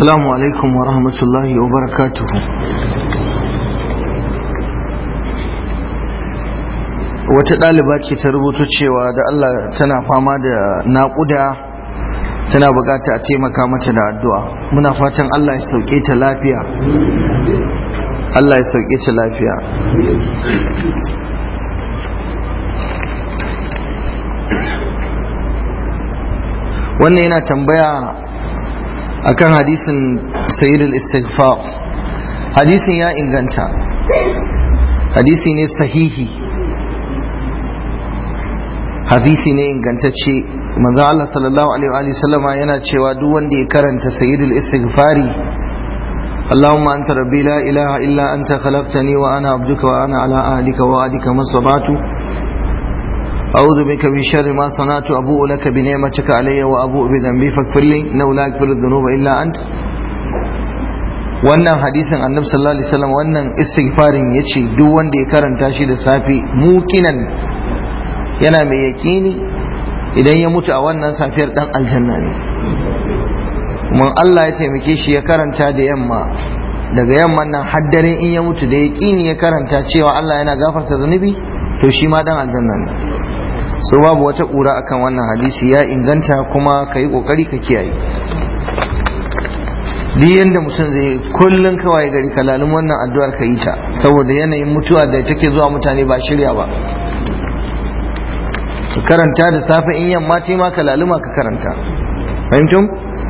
Assalamu alaikum wa rahmatullahi wa barakatuhu. Wata ɗaliba ce ta rubuta cewa da Allah tana fama da naƙuda tana bukata a taimaka mata da addu'a. Muna fatan Allah ya sauke ta lafiya. Allah ya sauke ta lafiya. Wannan yana tambaya akan hadisin sayyidul istighfar hadisin ya inganta hadisi ne sahihi hadisi ne ingantacce manzo Allah sallallahu alaihi wa sallama yana cewa duk wanda ya karanta sayyidul istighfari اللهم أنت ربي لا إله إلا أنت خلقتني وأنا عبدك وأنا على أهلك ووعدك ما استطعت أعوذ بك من شر ما صنعت أبوء لك بنعمتك علي وأبوء بذنبي فاغفر لي إنه لا يغفر الذنوب إلا أنت wannan hadisin annabi sallallahu alaihi wasallam wannan istighfarin yace duk wanda ya karanta shi da safi mukinan yana mai yakini idan ya mutu a wannan safiyar dan aljanna ne kuma Allah ya taimake shi ya karanta da yamma daga yamman nan haddare in ya mutu da yakini ya karanta cewa Allah yana gafarta zunubi to shi ma dan aljanna ne so babu wata ƙura akan wannan hadisi ya inganta kuma ka yi ƙoƙari ka kiyaye duk yadda mutum zai kullum kawai gari kalalin wannan addu'ar ka yi ta saboda yanayin mutuwa da take zuwa mutane ba shirya ba ka karanta da safe in yamma ce ma kalaluma ka karanta fahimtum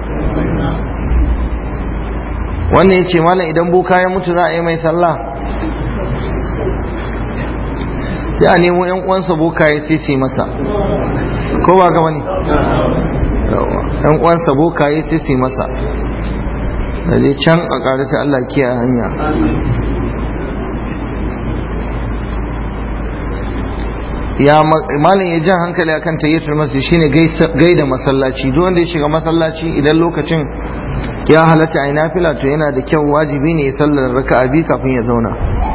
wannan ya ce malam idan boka ya mutu za a yi mai sallah sai a nemo yan uwansa bokaye sai ce masa ko ba gaba ne yan uwansa bokaye sai ce masa da dai can a ta Allah kiyaye hanya ya malin ya jan hankali akan tayyatul masjid shine gaida masallaci duk wanda ya shiga masallaci idan lokacin ya halatta a nafila to yana da kyau wajibi ne ya sallar raka'a biyu kafin ya zauna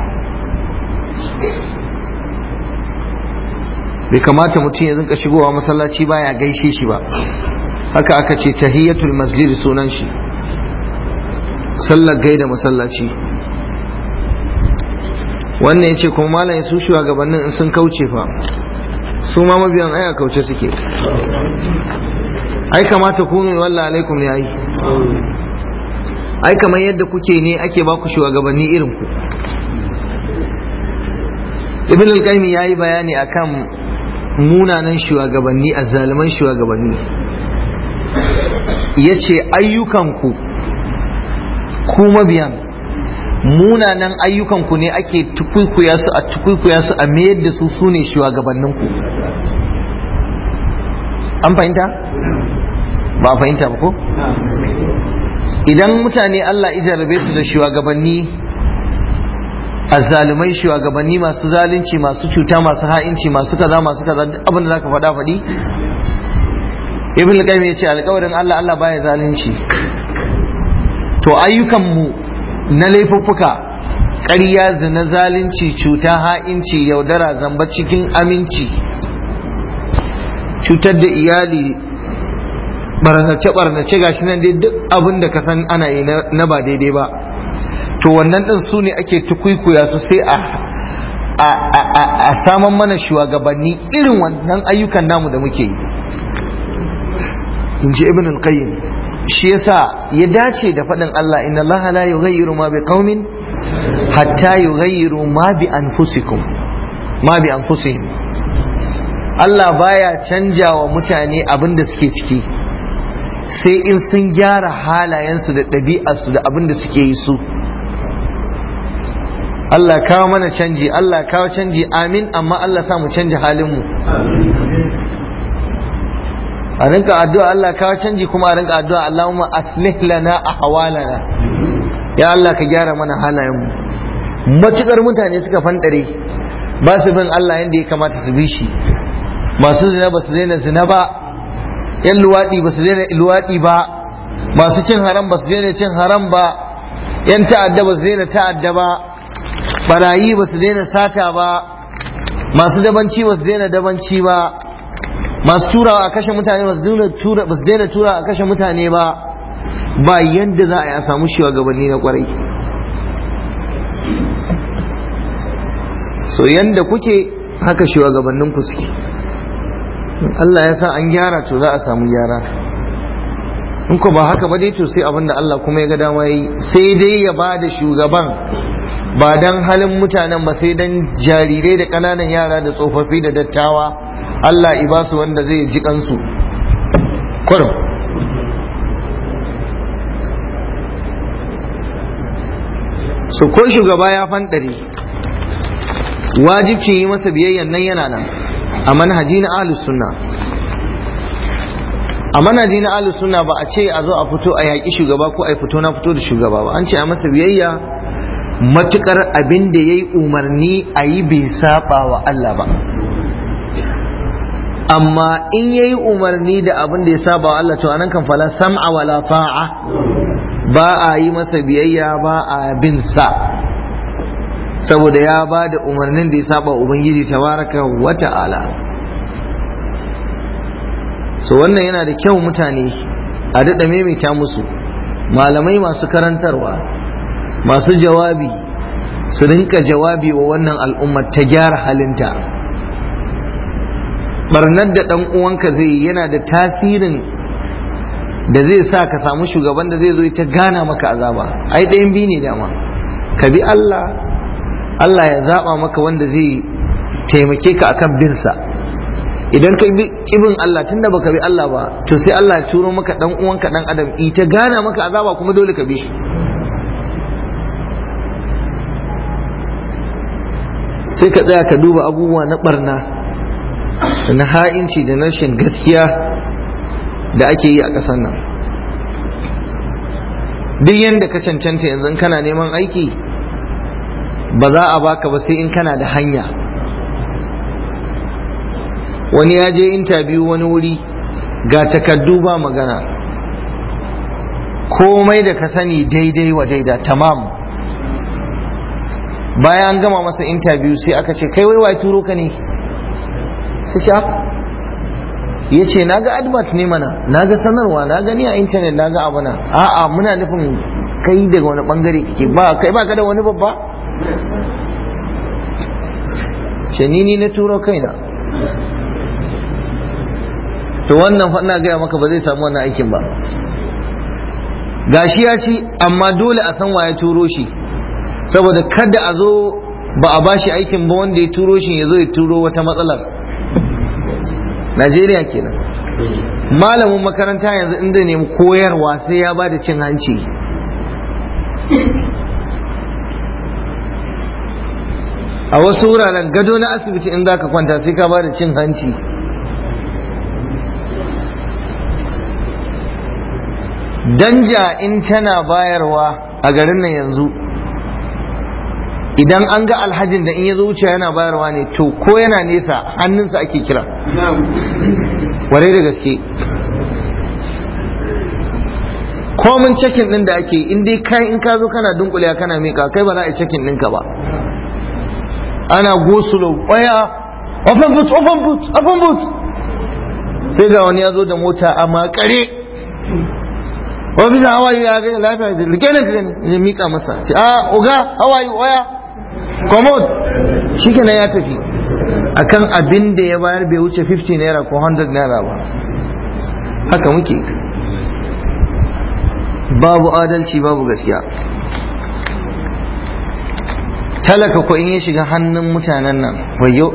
bai kamata mutum ya zinka shigowa masallaci baya gaishe shi ba haka aka ce tahiyatul masjid sunan shi sallar gaida masallaci wannan ya ce kuma malam ya su shugabannin in sun kauce fa su ma mabiyan aya kauce suke ai kamata ku ne wallah alaikum ya yi ai kamar yadda kuke ne ake baku shugabanni irin ku ibn al-qayyim yayi bayani akan munanan shugabanni azzaliman shugabanni yace ayyukanku ku mabiyan munanan ayyukanku ne ake tukuikuya su a tukuikuya su a mayar da su sune shugabanninku an fahimta ba fahimta ba ko idan mutane Allah ijarabe su da shugabanni azzalumai shugabanni masu zalunci masu cuta masu ha'inci masu kaza masu kaza duk abin da zaka faɗa faɗi ibn al-qayyim yace alƙawarin Allah Allah baya zalunci to ayyukan mu na laifuffuka ƙarya zina zalunci cuta ha'inci yaudara zamba cikin aminci cutar da iyali barnace barnace gashi nan dai duk abin da ka san ana yi na ba daidai ba to wannan din su ne ake tukuikuya su sai a a saman mana shugabanni irin wannan ayyukan namu da muke yi in ji ibn al-qayyim shi yasa ya dace da faɗin Allah inna Allah la yughayyiru ma bi qaumin hatta yughayyiru ma bi anfusikum ma bi anfusihim Allah baya canja wa mutane abin da suke ciki sai in sun gyara halayensu da ɗabi'arsu da abin da suke yi su Allah kawo mana canji Allah kawo canji amin amma Allah sa mu canja halinmu a rinka addu'a Allah kawo canji kuma a rinka addu'a Allahumma aslih lana ahwalana ya Allah ka gyara mana halayenmu matukar mutane suka fandare ba su bin Allah yadda ya kamata su bi shi masu zina ba su daina zina ba yan luwaɗi ba su daina luwaɗi ba masu cin haram ba su daina cin haram ba yan ta'adda ba su daina ta'adda ba barayi ba su daina sata ba masu dabanci ba su daina dabanci ba masu turawa a kashe mutane ba su daina tura a kashe mutane ba ba yadda za a yi a samu shugabanni na kwarai so yadda kuke haka shugabannin ku suke Allah ya sa an gyara to za a samu gyara in ko ba haka ba dai to sai abinda Allah kuma ya ga dama yi sai dai ya ba da shugaban ba dan halin mutanen ba sai dan jarirai da ƙananan yara da tsofaffi da dattawa Allah i ba su wanda zai ji kansu kurum so ko shugaba ya fanɗare wajibcin yi masa biyayyan nan yana nan a manhaji na ahlus sunna a manhaji na ahlus sunna ba a ce a zo a fito a yaƙi shugaba ko a fito na fito da shugaba ba an ce a masa biyayya matukar abin da ya yi umarni a yi bai saba wa Allah ba amma in ya yi umarni da abin da ya saba wa Allah to anan kan fala sam'a wala ta'a ba a yi masa biyayya ba a bin sa saboda ya ba da umarnin da ya saba ubangiji tabaraka wa ta'ala so wannan yana da kyau mutane a daɗa maimaita musu malamai masu karantarwa masu jawabi su rinka jawabi wa wannan al'ummar ta gyara halinta barnar da ɗan uwanka zai yana da tasirin da zai sa ka samu shugaban da zai zo ta gana maka azaba ai ɗayan biyu ne dama ka bi Allah Allah ya zaɓa maka wanda zai taimake ka akan binsa idan ka bi kibin Allah tunda baka bi Allah ba to sai Allah ya turo maka dan uwanka dan adam ita gana maka azaba kuma dole ka bi shi sai ka tsaya ka duba abubuwa na barna da na ha'inci da rashin gaskiya da ake yi a ƙasar nan duk yadda ka cancanta yanzu kana neman aiki ba za a baka ba sai in kana da hanya wani ya je intabiyu wani wuri ga takaddu ba magana komai da ka sani daidai wa daida tamam bayan an gama masa intabiyu sai aka ce kai wai turo ka ne sai sha ya ce na ga advert ne mana na ga sanarwa na gani a intanet na ga abu na a'a muna nufin kai daga wani bangare kake ba kai ba ka da wani babba ni na turo kaina to wannan fa ina gaya maka ba zai samu wannan aikin ba gashi ya ci amma dole a san waye turo shi saboda kada a zo ba a bashi aikin ba wanda ya turo shi ya zo ya turo wata matsalar Najeriya kenan malamin makaranta yanzu inda nemi koyarwa sai ya ba da cin hanci a wasu wuraren gado na asibiti in za ka kwanta sai ka ba da cin hanci danja in tana bayarwa a garin nan yanzu idan an ga alhajin da in ya zo wuce yana bayarwa ne to ko yana nesa hannunsa ake kira warai da gaske komin cekin din da ake in dai kai in ka zo kana dunkule kana mika kai ba za a yi cekin ɗinka ba ana gosulo waya open boot open boot open boot sai ga wani ya zo da mota a makare ofisa hawaii ya ga lafiya da rike ne rike ne ya mika masa ce a oga hawaii waya commode shi kenan ya tafi akan abin da ya bayar bai wuce 50 naira ko 100 naira ba haka muke babu adalci babu gaskiya talaka ko in ya shiga hannun mutanen nan wayo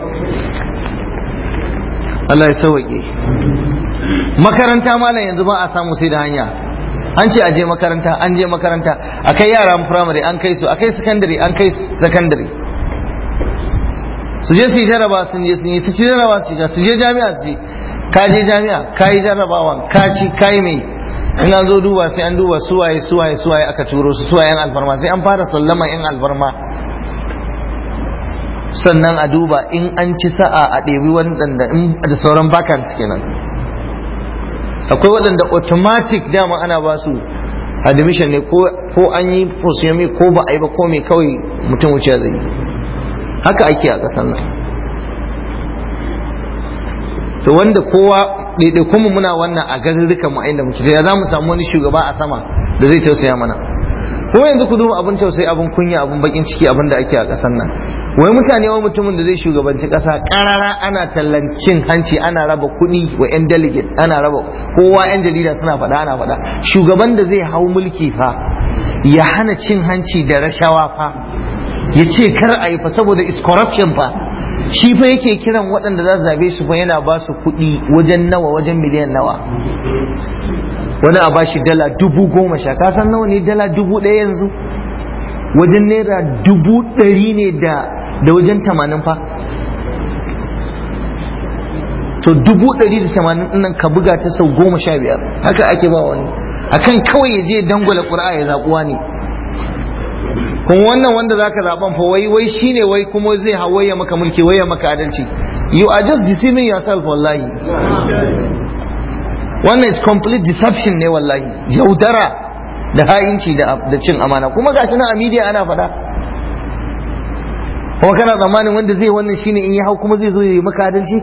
Allah ya sauke makaranta malam yanzu ba a samu sai da hanya an ce a je makaranta an je makaranta a kai yaran firamare an kai su a kai sakandare an kai sakandare su je su yi jaraba sun je sun yi su ci jaraba su ci su je jami'a su je ka je jami'a ka yi jarabawan ka ci ka yi mai in an zo duba sai an duba suwaye suwaye suwaye aka turo su suwaye yan alfarma sai an fara sallama yan alfarma sannan a duba in an ci sa'a a ɗebi waɗanda da sauran vacants kenan akwai waɗanda automatic dama ana ba su admission ne ko an yi prosyomi ko ba a yi ba ko mai kawai mutum wuce zai haka ake a ƙasar nan to wanda kowa ɗaiɗaikun mu muna wannan a garurrukan mu inda muke ya za mu samu wani shugaba a sama da zai tausaya mana ko yanzu ku duba abin tausayi abin kunya abin bakin ciki abin da ake a ƙasar nan wai mutane wani mutumin da zai shugabanci ƙasa ƙarara ana tallancin hanci ana raba kuɗi wa 'yan delegate ana raba kowa 'yan jarida suna faɗa ana faɗa shugaban da zai hau mulki fa ya hana cin hanci da rashawa fa ya ce kar a yi fa saboda is corruption fa shi fa yake kiran waɗanda za su zabe su fa yana ba su kuɗi wajen nawa wajen miliyan nawa wani a bashi dala dubu goma sha ka san nawa ne dala dubu ɗaya yanzu wajen naira dubu ɗari ne da da wajen tamanin fa to dubu ɗari da tamanin ɗinnan ka buga ta sau goma sha biyar haka ake ba wani akan kawai ya je dangwala ƙura'a ya zaɓuwa ne kuma wannan wanda zaka zaɓan fa wai wai shine wai kuma zai hawaye maka mulki waye maka adalci you are just deceiving yourself wallahi wannan is complete deception ne wallahi yaudara da ha'inci da cin amana kuma gashi nan a media ana faɗa kuma kana tsammanin wanda zai wannan shine in ya hau kuma zai zo ya yi maka adalci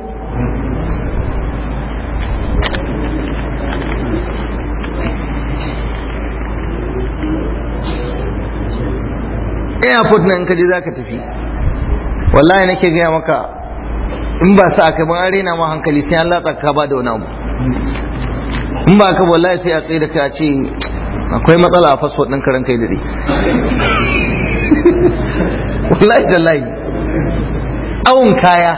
airport nan kaje za ka tafi wallahi nake gaya maka in ba sa aka ban arena ma hankali sai an latsa ka ba da wani abu in ba ka wallahi sai a tsaye da ka ce akwai matsala a fasfot ɗin karan kai dare wallahi tallahi awun kaya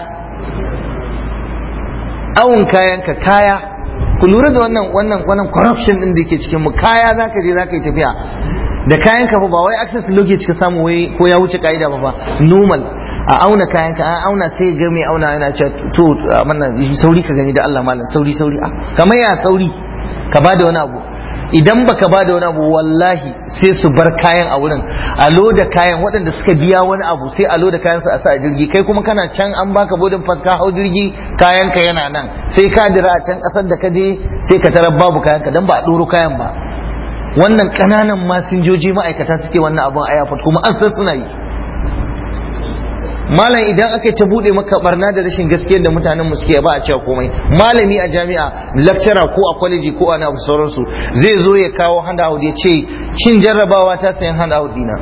awun kayan ka kaya ku lura da wannan wannan wannan corruption din da ke cikin mu kaya zaka je zaka yi tafiya da kayan ka ba wai access luggage ka samu wai ko ya wuce ka'ida ba fa normal a auna kayan ka an auna sai ga mai auna yana cewa to manna sauri ka gani da Allah malam sauri sauri a kamar ya sauri ka bada wani abu idan baka bada wani abu wallahi sai su bar kayan a wurin a loda kayan waɗanda suka biya wani abu sai a loda kayan su a sa a jirgi kai kuma kana can an baka bodin fas ka hau jirgi kayan ka yana nan sai ka dira a can ƙasar da ka je sai ka tarar babu kayan ka dan ba a ɗoro kayan ba wannan ƙananan masinjoji ma'aikata suke wannan abun a airport kuma an san suna yi malam idan aka ta bude maka barna da rashin gaskiyar da mutanen mu suke ba a cewa komai malami a jami'a lecturer ko a college ko a abu sauransu zai zo ya kawo handout ya ce cin jarrabawa ta sayan handout dina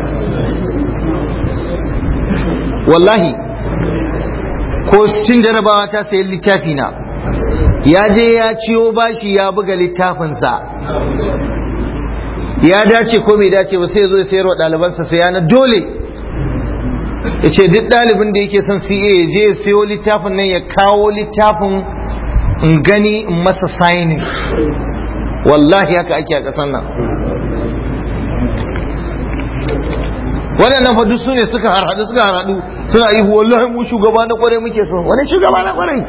wallahi ko cin jarrabawa ta sayan littafi na ya je ya ciyo bashi ya buga littafinsa ya dace ko bai dace ba sai ya zo ya sayar wa ɗalibansa sai na dole ya ce duk ɗalibin da yake son CA ya je ya sayo littafin nan ya kawo littafin in gani in masa signing wallahi haka ake a ƙasar nan waɗannan fa duk su ne suka harhaɗu suka harhaɗu suna ihu wallahi mu shugaba na kwarai muke so wani shugaba na kwarai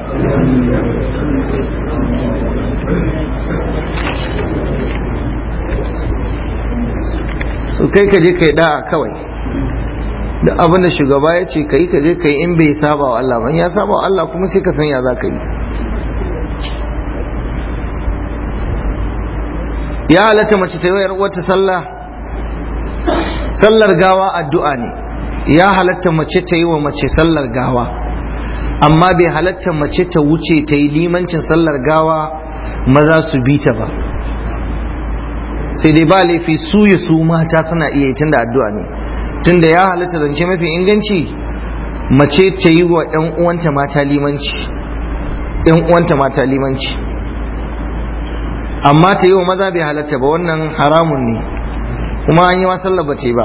so kai ka je kai da'a kawai da abin da shugaba ya ce kai ka je kai in bai saba wa Allah ban ya saba wa Allah kuma sai ka san ya za ka yi ya halatta mace ta yi wata sallah sallar gawa addu'a ne ya halatta mace ta yi wa mace sallar gawa amma bai halatta mace ta wuce ta yi limancin sallar gawa maza su bi ta ba sai dai ba laifi su ya su mata suna iya yi tunda addu'a ne tunda ya halatta zance mafi inganci mace ta yi wa ‘yan uwanta mata limanci ‘yan uwanta mata limanci amma ta yi wa maza bai halatta ba wannan haramun ne kuma an yi wa sallah ba ce ba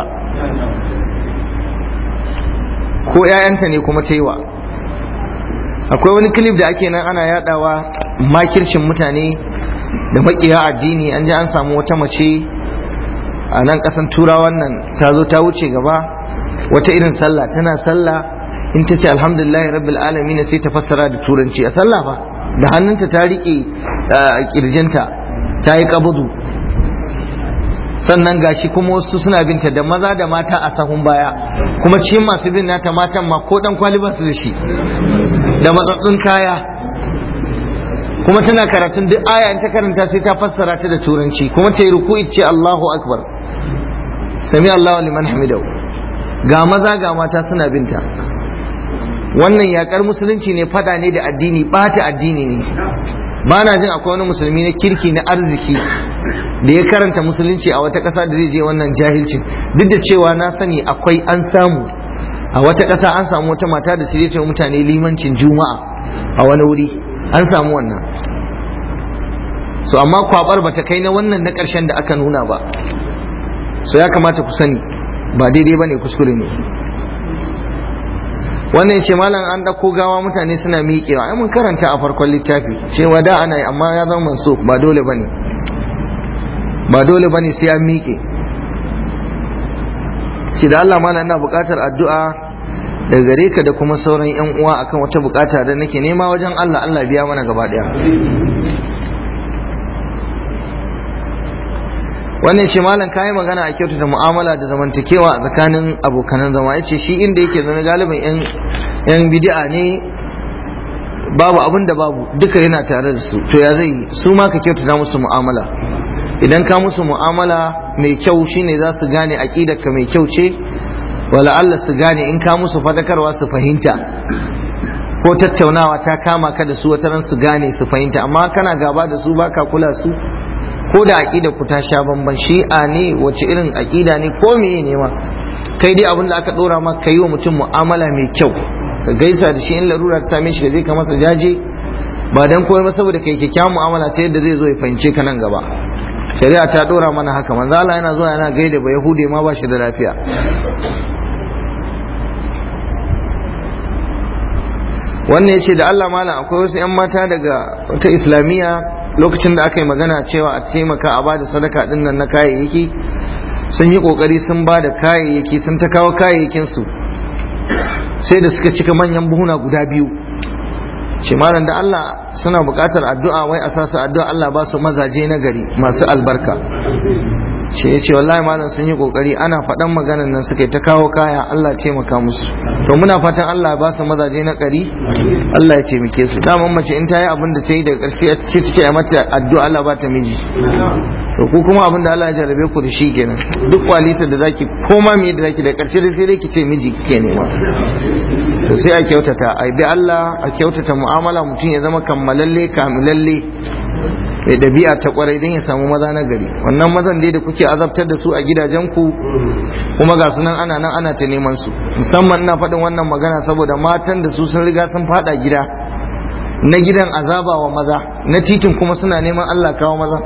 ko ‘ya'yanta ne kuma ta yi wa akwai wani kilif da ake nan ana yadawa makircin mutane da makiya addini an ji an samu wata mace a nan kasan turawan nan ta zo ta wuce gaba wata irin sallah tana sallah in ta ce alhamdulillahi rabbil alamin sai ta fassara da turanci a sallah fa da hannunta ta rike kirjinta ta yi kabudu sannan gashi kuma wasu suna binta da maza da mata a sahun baya kuma cikin masu bin nata matan ma ko dan kwali su da shi da matsatsun kaya kuma tana karatun duk aya in ta karanta sai ta fassara ta da turanci kuma ta yi ruku'i ce Allahu akbar sami Allahu liman hamidahu ga maza ga mata suna binta wannan yakar musulunci ne fada ne da addini bata addini ne ba na jin akwai wani musulmi na kirki na arziki da ya karanta musulunci a wata ƙasa da zai je wannan jahilcin duk da cewa na sani akwai an samu a wata ƙasa an samu wata mata da su ce mutane limancin juma'a a wani wuri an samu wannan so amma kwabar bata kai na wannan na ƙarshen da aka nuna ba so ya kamata ku sani ba daidai ba ne kuskure ne wannan ce malam an ɗauko gawa mutane suna miƙewa ai mun karanta a farkon littafi cewa da ana yi amma ya zama manso ba dole ba ne ba dole ba ne sai an miƙe shi da Allah malam ina buƙatar addu'a da gare ka da kuma sauran yan uwa akan wata buƙata da nake nema wajen Allah Allah biya mana gaba ɗaya wannan ce malam kayi magana a kyautata mu'amala da zamantakewa a tsakanin abokanan zama ya ce shi inda yake zama galibin yan bidi'a ne babu abin da babu duka yana tare da su to ya zai yi su ma ka kyautata musu mu'amala idan ka musu mu'amala mai kyau shine za su gane ka mai kyau ce wala Allah su gane in ka musu fadakarwa su fahimta ko tattaunawa ta kama ka da su wata ran su gane su fahimta amma kana gaba da su baka kula su ko da aƙida ku ta sha bamban shi'a ne wace irin aƙida ne ko meye ne ma kai dai abin da aka ɗora ma ka yi wa mutum mu'amala mai kyau ka gaisa da shi in larura ta same shi ka je ka masa jaje ba dan komai ba saboda kai kyakkyawan mu'amala ta yadda zai zo ya fahimce ka nan gaba shari'a ta ɗora mana haka manzo Allah yana zuwa yana gaida ba yahude ma ba shi da lafiya wannan ya ce da Allah malam akwai wasu 'yan mata daga wata islamiyya lokacin da aka yi magana cewa a taimaka a bada sadaka din nan na kayayyaki sun yi kokari sun bada kayayyaki sun ta kawo kayayyakin su sai da suka cika manyan buhuna guda biyu ce malam da Allah suna buƙatar addu'a wai a sasu addu'a Allah ba su mazaje na gari masu albarka ce ya ce wallahi malam sun yi kokari ana faɗan maganan nan suka yi ta kawo kaya Allah ya taimaka musu to muna fatan Allah ya ba su mazaje na gari Allah ya taimake su daman mace in ta yi abin da ta yi daga ƙarshe ce ta ce a mata addu'a Allah ba ta miji to ku kuma abin da Allah ya jarabe ku da shi kenan duk kwalisa da zaki koma me da zaki da ƙarshe da sai dai ki ce miji kike nema to sai a kyautata a bi Allah a kyautata mu'amala mutum ya zama kammalalle kamilalle mai ɗabi'a ta kwarai don ya samu maza na gari wannan mazan dai da kuke azabtar da su a gidajenku kuma ga sunan ana nan ana ta neman su musamman ina faɗin wannan magana saboda matan da su sun riga sun faɗa gida na gidan azaba wa maza na titin kuma suna neman Allah kawo maza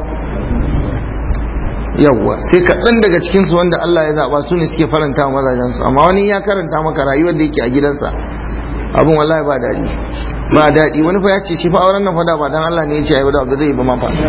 yawwa sai kaɗan daga cikinsu wanda Allah ya zaɓa su ne suke faranta wa mazajensu amma wani ya karanta maka rayuwar da yake a gidansa abin wallahi ba daɗi ba daɗi wani fa ya ce shi fa auren nan fada ba dan Allah ne ya ce ayi da zai yi ba ma fa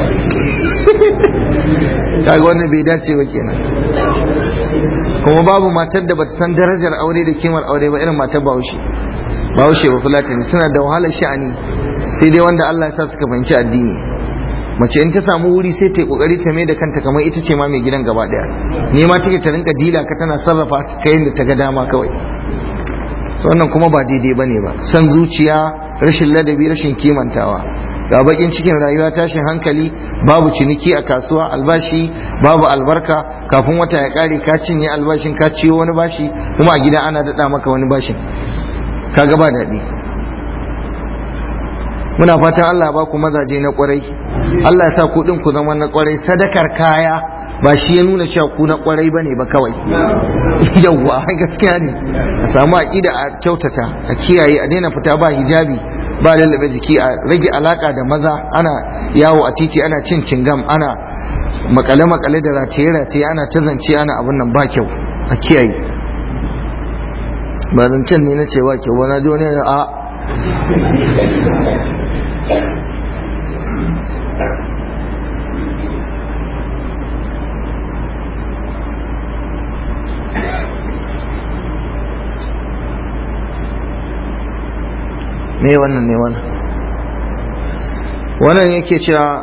kaga wannan bai dace ba kenan kuma babu matar da bata san darajar aure da kimar aure ba irin matar Bahaushe Bahaushe ba Fulatani suna da wahalar sha'ani sai dai wanda Allah ya sa suka fahimci addini mace in ta samu wuri sai ta yi kokari ta mai da kanta kamar ita ce ma mai gidan gaba daya ne ma take ta rinka dila ka tana sarrafa kayan da ta ga dama kawai wannan kuma ba daidai bane ba san zuciya rashin ladabi rashin kimantawa ga bakin cikin rayuwa tashin hankali babu ciniki a kasuwa albashi babu albarka kafin wata ya kare ka cinye albashin ka ciyo wani bashi kuma a gida ana daɗa maka wani bashin kaga ba daɗi muna fatan Allah ba ku mazaje na kwarai Allah ya sa ku din ku zama na kwarai sadakar kaya ba shi ya nuna cewa ku na kwarai bane ba kawai yawwa gaskiya ne a samu aqida a kyautata a kiyaye a daina fita ba hijabi ba lallabe jiki a rage alaka da maza ana yawo a titi ana cin cingam ana makale makale da rataye rataye ana ta zance ana abin nan ba kyau a kiyaye ba zancen ne na cewa kyau ba na ji wani a me wannan ne wannan wannan yake cewa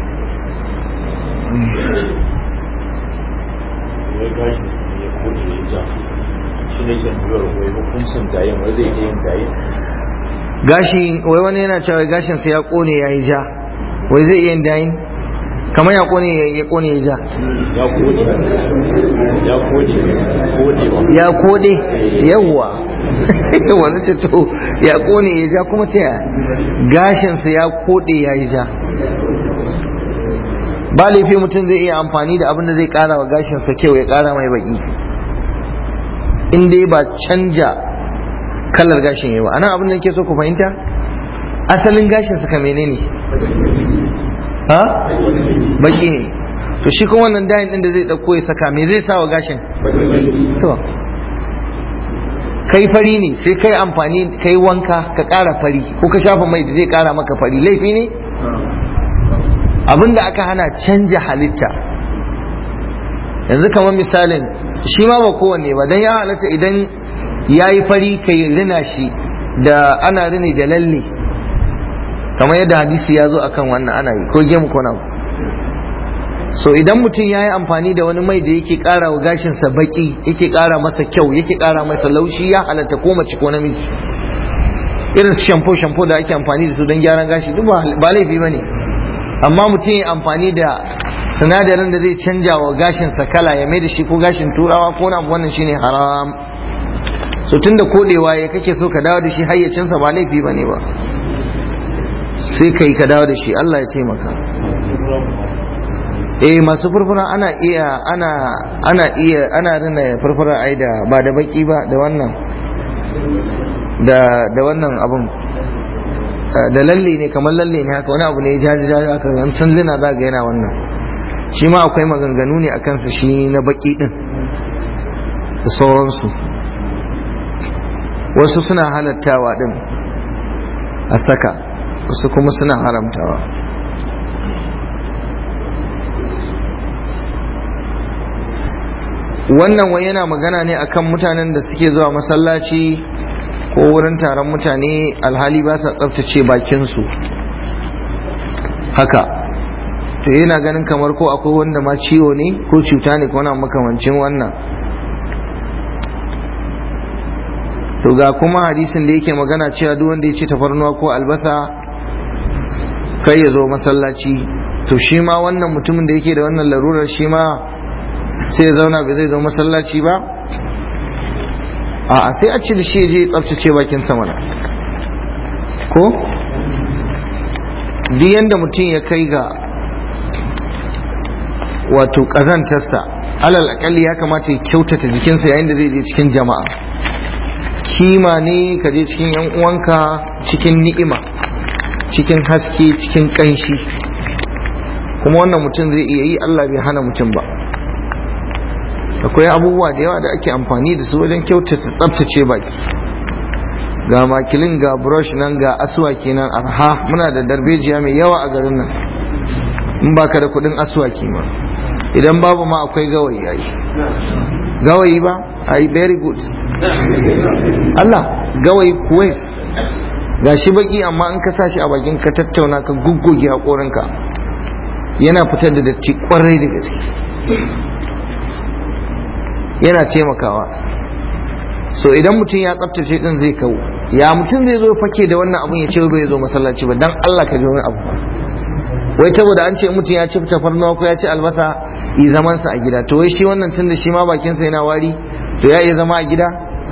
gashi wai wani yana cewa gashin sa ya kone ya yi ja wai zai iya dayin kamar ya kone ya kone ya ja ya kode yawwa wani ce to ya kone ya ja kuma ta gashin sa ya kode ya yi ja ba laifi mutum zai iya amfani da abin da zai kara wa gashinsa kyau ya kara mai baki in dai ba canja kalar gashin yayi ba anan abin da nake so ku fahimta asalin gashinsa ka menene ha baki ne to shi kuma wannan dayin din da zai dauko ya saka me zai sa wa gashin to kai fari ne sai kai amfani kai wanka ka ƙara fari ko ka shafa mai da zai ƙara maka fari laifi ne abinda aka hana canja halitta yanzu kamar misalin shi ma ba kowanne ba don ya halatta idan ya yi fari kai rina shi da ana rini da lalle kamar yadda hadisi ya zo akan wannan ana yi ko gemu ko nan so idan mutum ya yi amfani da wani mai da yake kara wa gashinsa baki yake kara masa kyau yake kara masa laushi ya halatta ko mace ko namiji irin shampo shampo da ake amfani da su don gyaran gashi duk ba laifi ba ne amma mutum ya amfani da sinadarin da zai canja wa gashinsa kala ya mai da shi ko gashin turawa ko na wannan shine haram so tun da kodewa ya kake so ka dawo da shi hayyacinsa ba laifi ba ne ba sai ka yi ka dawo da shi Allah ya taimaka eh masu furfura ana iya ana ana iya ana rina furfura ai da ba da baki ba da wannan da da wannan abun da lalle ne kamar lalle ne haka wani abu ne jaji jaji haka an san lina za ga yana wannan shi ma akwai maganganu ne akan sa shi na baki din da sauransu wasu suna halattawa din a saka wasu kuma suna haramtawa wannan wai yana magana ne akan mutanen da suke zuwa masallaci ko wurin taron mutane alhali ba sa tsaftace bakinsu haka to yana ganin kamar ko akwai wanda ma ciwo ne ko cuta ne ko na makamancin wannan to ga kuma hadisin da yake magana cewa duk wanda ya ce tafarnuwa ko albasa kai ya zo masallaci to shi ma wannan mutumin da yake da wannan larurar shi ma sai ya zauna bai zai zo masallaci ba a sai a ci da shi je tsabtace bakin samana ko duk yanda mutum ya kai ga wato ƙazantarsa alal akalli ya kamata ya kyautata jikinsa yayin da zai je cikin jama'a kima ne ka je cikin yan uwanka cikin ni'ima cikin haske cikin ƙanshi kuma wannan mutum zai iya yi Allah bai hana mutum ba akwai abubuwa da yawa da ake amfani da su wajen kyautata tsabtace baki ga makilin ga brush nan ga aswaki nan arha muna da darbejiya mai yawa a garin nan in baka da kudin aswaki ma idan babu ma akwai gawayi yayi gawayi ba ai very good Allah gawayi kuwait ga shi baki amma in ka sa shi a bakin ka tattauna ka gugguge haƙorinka yana fitar da datti kwarai da gaske yana taimakawa so idan mutum ya tsaftace din zai kawo ya mutum zai zo fake da wannan abun ya ce bai zo masallaci ba dan Allah ka ji wani abu wai saboda an ce mutum ya ci tafarnuwa ko ya ci albasa yi zaman sa a gida to wai shi wannan tun da shi ma bakin sa yana wari to ya iya zama a gida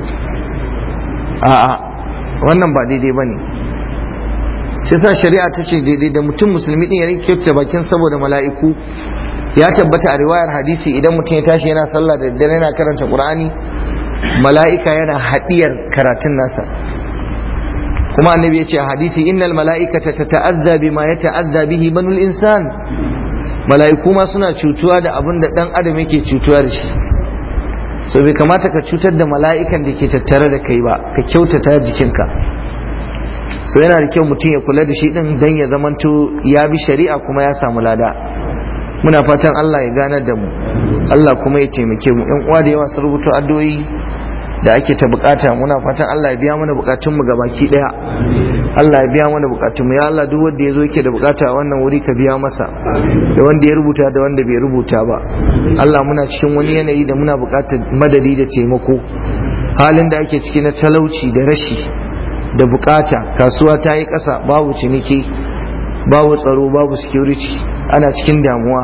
a'a wannan ba daidai bane shi sa shari'a ta ce daidai da mutum musulmi din ya rike bakin saboda mala'iku ya tabbata a riwayar hadisi idan mutum ya tashi yana sallah da daddare yana karanta qur'ani mala'ika yana hadiyar karatun nasa kuma annabi ya ce a hadisi innal mala'ikata tata'azza bima yata'azza bihi banul insan mala'iku ma suna cutuwa da abin da dan adam yake cutuwa da shi so bai kamata ka cutar da mala'ikan da ke tattare da kai ba ka kyautata jikinka so yana da kyau mutum ya kula da shi din dan ya zamanto ya bi shari'a kuma ya samu lada muna fatan Allah ya ganar da mu Allah kuma ya taimake mu yan uwa da yawa sun rubuta addu'o'i da ake ta bukata muna fatan Allah ya biya mana bukatun mu gabaki daya Allah ya biya mana bukatun mu ya Allah duk wanda yazo yake da bukata a wannan wuri ka biya masa da wanda ya rubuta da wanda bai rubuta ba Allah muna cikin wani yanayi da muna bukatar madadi da taimako halin da ake ciki na talauci da rashi da bukata kasuwa ta yi ƙasa babu ciniki babu tsaro babu security ana cikin damuwa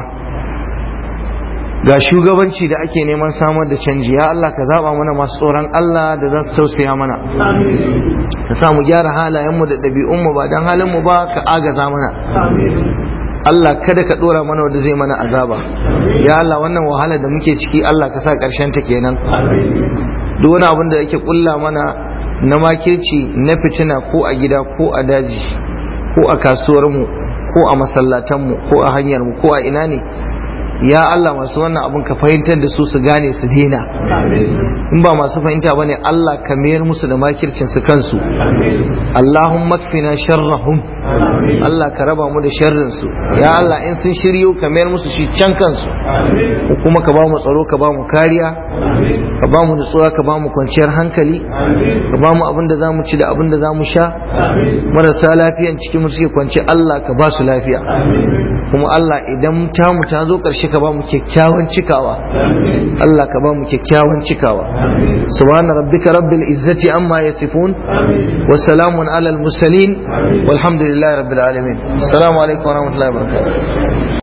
ga shugabanci da ake neman samar da canji ya Allah ka zaba mana masu tsoron Allah da za su tausaya mana ka sa mu gyara halayenmu da ɗabi'unmu ba don halinmu ba ka agaza mana Allah kada ka dora mana wanda zai mana azaba ya Allah wannan wahala da muke ciki Allah ka sa karshen ta kenan duk wani abin da yake kulla mana na makirci na fitina ko a gida ko a daji ko a kasuwar mu ko a masallatan mu ko a hanyar mu ko a ina ne ya Allah masu wannan abin ka fahimtar da su su gane su daina in ba masu fahimta bane Allah ka mayar musu da makircin su kansu Allahumma kfina sharrahum Allah ka raba mu da sharrin su ya Allah in sun shiryo ka mayar musu shi can kansu kuma ka ba mu tsaro ka ba mu kariya ka ba mu nutsuwa ka ba mu kwanciyar hankali ka ba mu abin da za mu ci da abin da za mu sha marasa lafiyan cikin mu suke kwance Allah ka ba su lafiya kuma Allah idan tamu ta zo ƙarshe ka ba mu kyakkyawan cikawa Allah ka ba mu kyakkyawan cikawa subhana rabbika rabbil izzati amma yasifun wa salamun alal mursalin walhamdulillahi rabbil alamin assalamu alaikum wa rahmatullahi wa barakatuh